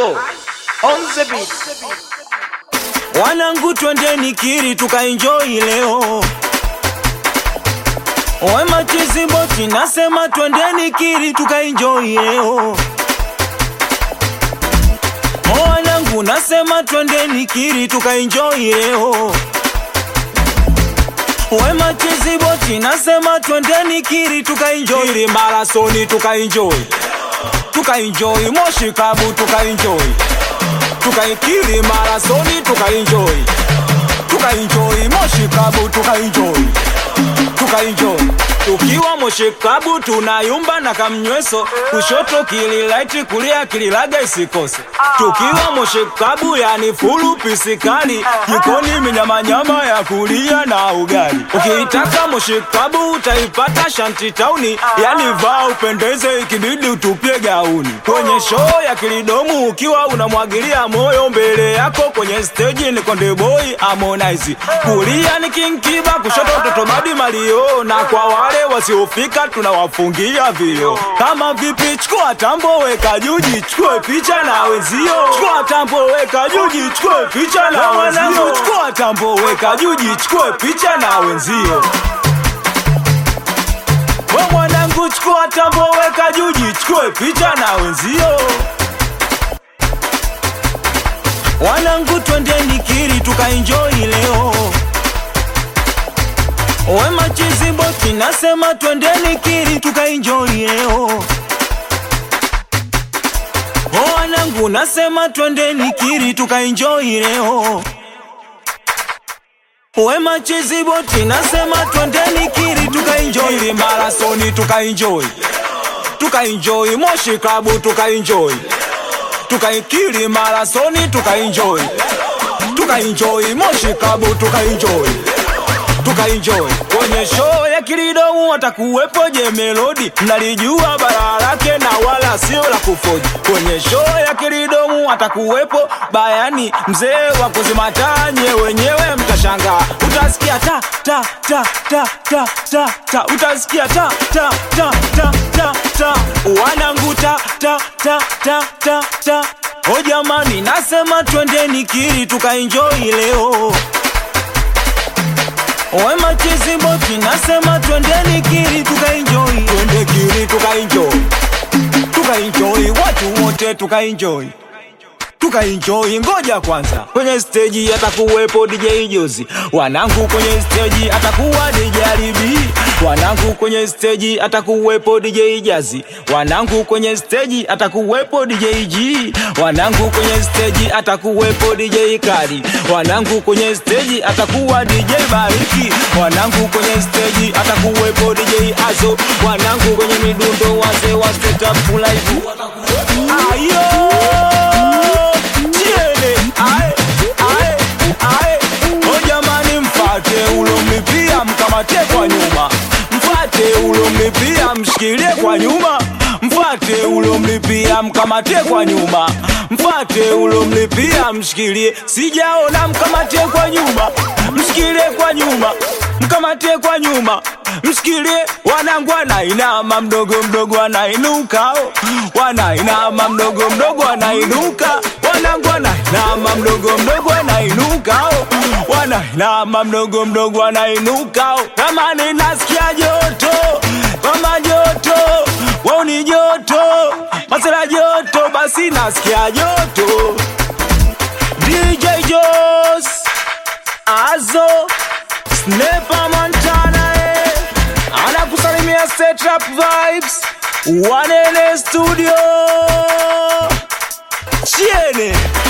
Azo on the beat. Wanangu twendeni Kiri tukaenjoy leo. Wema Chiziboti nasema twendeni Kiri tukaenjoy leo. Wanangu nasema twendeni Kiri tukaenjoy leo. Wema Chiziboti nasema twendeni Kiri tukaenjoy. Kiri Marathoni tukaenjoy. Tukaenjoy Moshi Kabu tukaenjoy tukaikiri marasoni tukaenjoy tukaenjoy moshi klabu tukaenjoy tukaenjoy tukiwa moshi klabu tunayumba na kamnyweso kushoto kililaiti kulia kililaga isikose tukiwa moshi klabu yani fulu pisikali jikoni minyamanyama ya kulia na ugali ukiitaka moshi klabu utaipata shanti tauni yani vaa upendeze ikibidi utupie gauni kwenye show ya kilidomu ukiwa unamwagilia moyo mbele yako kwenye stage ni konde boy harmonize kulia ni king kiba kushoto mtoto badi malio na kwa wale wasiofika tunawafungia vio kama vipi chukua tambo weka juji chukue picha na wenzio chukua tambo weka juji chukue picha na wenzio chukua tambo weka juji chukue picha na wenzio we mwanangu chukua tambo weka juji chukue picha na wenzio wanangu twendeni kiri tukaenjoy leo wema chiziboti nasema twendeni kiri tukaenjoy leo wanangu nasema twendeni kiri tukaenjoy leo wema chiziboti nasema twendeni kiri tukaenjoy Kiri marasoni tukaenjoy tukaenjoy moshi klabu tukaenjoy tukaikiri marasoni tukaenjoy tukaenjoy moshi klabu tukaenjoy tukaenjoy kwenye show ya kilidomu watakuwepo je melodi mnalijua bara lake na wala sio la kufoji kwenye show ya kilidomu watakuwepo bayani mzee wa kuzimatanye wenyewe mtashangaa utasikia ta ta ta ta ta ta ta utasikia ta ta ta ta ta ta wanangu ta ta ta ta ta ta o jamani nasema twendeni kiri tukaenjoy leo Wema Chiziboti nasema twendeni Kiri tukaenjoy, twende Kiri tukaenjoy, tukaenjoy watu wote tukaenjoy tukaenjoy. Ngoja kwanza, kwenye stage atakuwepo DJ Jozi, wanangu kwenye stage atakuwa DJ Alibi, wanangu kwenye stage atakuwepo DJ Jazi, wanangu kwenye stage atakuwepo DJ G, wanangu kwenye stage atakuwepo DJ Kali, wanangu kwenye stage atakuwa DJ Bariki, wanangu kwenye stage atakuwepo DJ Azo, wanangu kwenye midundo wazee wa Straight Up Live. Ayo! Tiene, ae, ae, ae. O jamani mfate ulomlipia mkamate kwa nyuma mfate ulomlipia mshikilie kwa nyuma mfate ulomlipia mkamate kwa nyuma mfate ulomlipia mshikilie sijaona mkamate kwa nyuma mshikilie kwa nyuma mkamate kwa nyuma mshikilie wanangu anainama mdogo mdogo anainuka oh. wanainama mdogo mdogo anainuka wanangu anainama mdogo mdogo anainuka oh. wanainama mdogo mdogo anainuka oh. kama ninasikia joto kama joto wauni joto masela joto basi nasikia joto DJ Jos Azo Snepa Montana eh. anakusalimia State Rap Vibes Wanene Studio Chiene